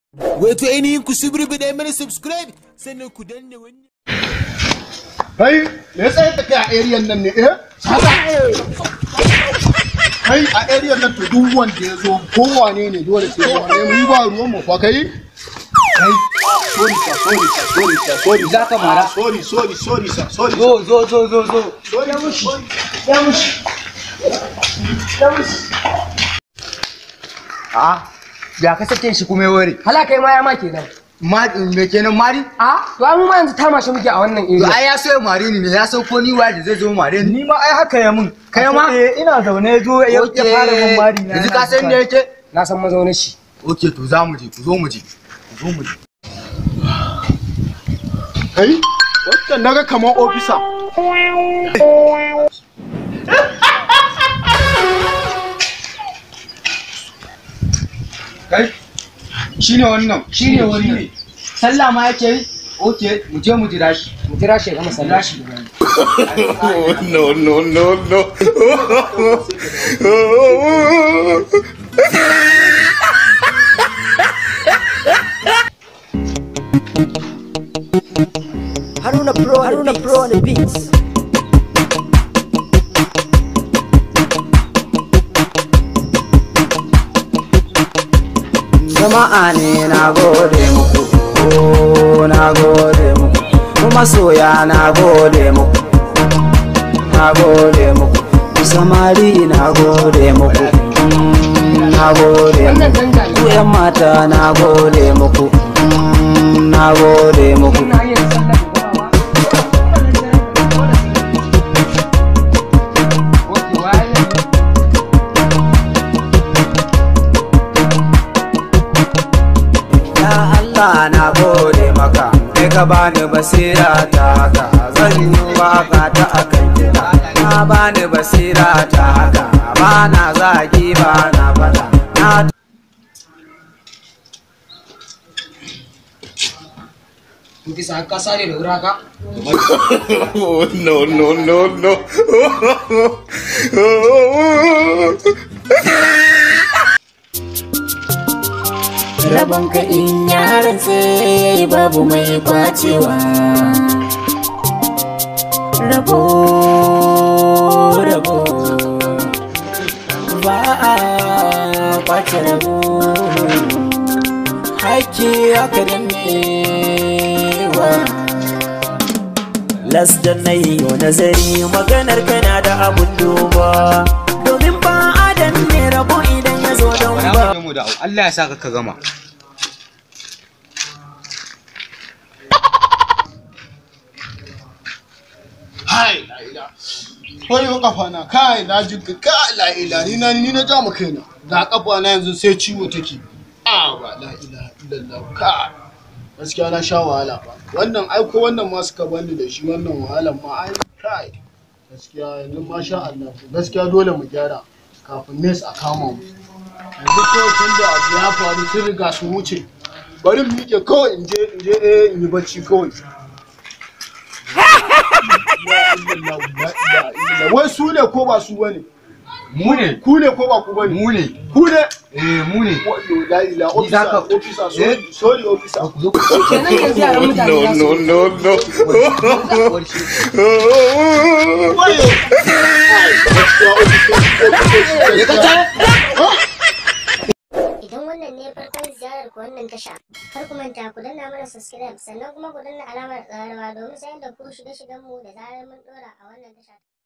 Wato ainihin ku subribi mana subscribe sannan ku danna wannan. Kai, me ya tsayar da kai a area nan ne, eh? Haka. Kai a area nan to duk wanda ya zo kowane ne dole sai ya wane mu ba ruwan mu fa kai. Kai, sorry sir, sorry sir, sorry sir, sorry. Za ka mara? Sorry, sorry, sorry sir, sorry. Zo zo zo zo zo. Sorry, sorry. Ya mushi. Ya mushi. A ya ka sake shi kuma ya ware. Hala kai ma ya ma kenan. Ma me kenan mari? A to an ma yanzu tama shi muke a wannan To area. ai ya so ya mare ni ne ya so ko ni waye da zai zo mare ni. Ni ma ai haka ya mun. Kai ma? Eh ina zaune ya zo ya ya fara mun mari na. Yanzu ka san da yake? Na san mazaunin shi. Okay to za mu je ku zo mu je. Ku zo mu je. Kai, wannan naga kamar ofisa. Kai shine wannan shine wannan. Sallah ma yake yi? Okay mu je mu jira shi. Mu jira shi ya gama sallah. shi. No, no, no, no. Haruna Pro, Haruna Pro on the beats. Jama'a ne na gode muku. Oh, na gode muku. Kuma soya na gode muku. Na gode muku. Samari na gode muku. Mm, Na gode Wannan muku. danja Ku yan mata na gode muku. Mm, Na gode muku. ina yin sallah da gaba. Okay, waye? Ya Allah na gode maka, kai ka bani basira ta haka, zan yi waka ta akan kiɗa. Na bani basira ta haka, ba na zagi ba na fada. Na In kisa ka sare da wuri haka. Oh, no, no, no, no. Rabon ka in yaran sai babu mai kwacewa. Rabo, rabo, ba a kwace rabo. Haƙƙi aka dannewa. Las da na yi nazari maganar kana da abun duba. Domin ba adam ne rabo idan ya zo don Bara ba. mu je mu da Allah ya saka ka gama. Hai, la ila. Wayo kafa na kai na ji ka la ila ni na ni na ja mu kaina. Da kafa na yanzu sai ciwo take. Ah ba la ila illallah ka. Gaskiya na sha wahala ba. Wannan ai ko wannan ma suka bani da shi wannan wahalan ma ai kai. Gaskiya yanzu masha Allah. Gaskiya dole mu gyara kafin nes a kama mu. Yanzu kawai tun da abu ya faru sun riga sun wuce. Bari mu miƙe kawai in je in je eh in yi bacci kawai. wai su ne ko ba su bane Mu ne. ku ne ko ba ku bane Mu ne. ku ne Eh mu ne. Wayo, la ila Ni za officer ka- officer sorry sorry officer Kenan yanzu yaran mutane No, za no, su. no, no. wayo Ai, gaskiya officer- officer- Idan wannan ne farkon ziyarar ku wannan tasha, kar ku manta ku danna mana subscribe sannan kuma ku danna alamar ƙararrawa domin sanar da ku shirye-shiryen mu da zarar mun ɗora a wannan tasha.